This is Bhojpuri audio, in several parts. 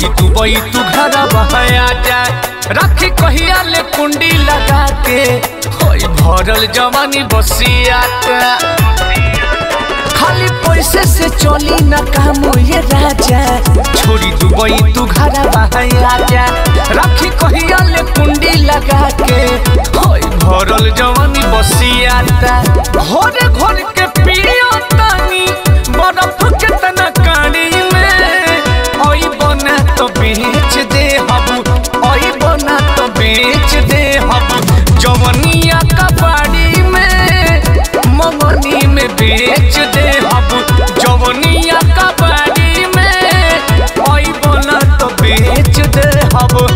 छोड़ी दुबई तू घर बहया जा राखी कहिया ले कुंडी लगा के होई भरल जवानी बसिया खाली पैसे से चली न काम ये राजा छोड़ी दुबई तू घर बहया जा राखी कहिया ले कुंडी लगा के होई भरल जवानी बसिया घोरे घोर के पियो तानी बर्फ के तना कानी में ओई बना तो बेच दे हबू ओई बना तो बेच दे हबू जवनिया का बाड़ी में मंगनी में बेच दे हबू जवनिया का बाड़ी में ओई बना तो बेच दे हबू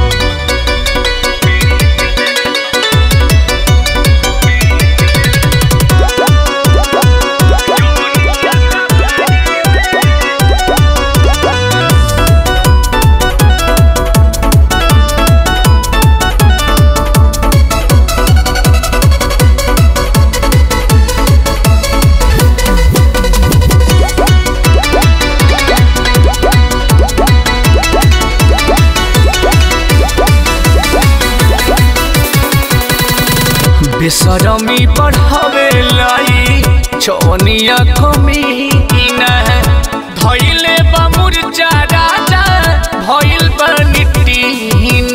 बेसरमी बढ़ावे लाई चौनिया कमी न धैले बा मुरचा राजा भइल बा निटीन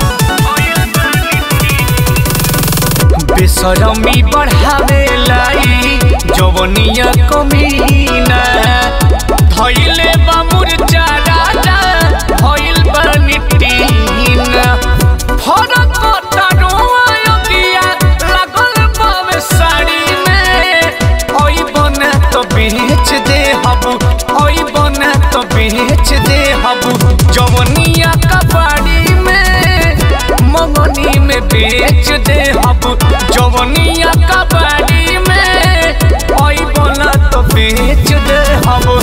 बेसरमी बढ़ावे लाई जवनिया कमी न धैले बा मुरचा राजा भइल बा निटीन फरक तारोआ अगिया लागल बावे साड़ी में ओई बना तो बेच दे हबू ओई बना तो बेच दे हबू जवनिया का बाड़ी में मंगनी में बेच दे हबू जवनिया का बाड़ी में ओई बना तो बेच दे हबू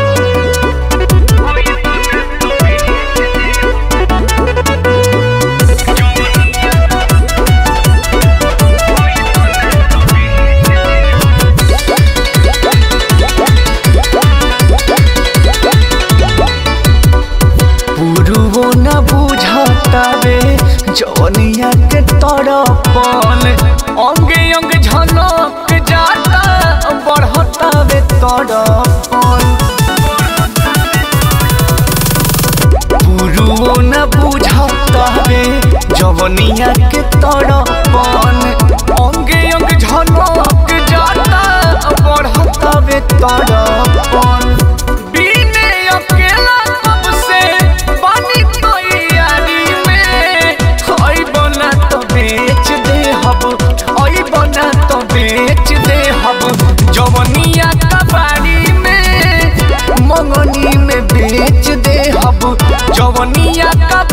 पुरुओ न बुझतावे जवनिया के तड़पन अंगे अंग झनक जाता बढ़तावे तड़पन पुरुओ न बुझतावे जवनिया के तड़पन अंगे अंग झनक जाता बढ़तावे तड़पन बिने अकेला कब से पानी तैयारी में ओई बना तो बेच दे हब ओई बना तो बेच दे हब जवनिया का बाड़ी में मंगनी में बेच दे हब जवनिया का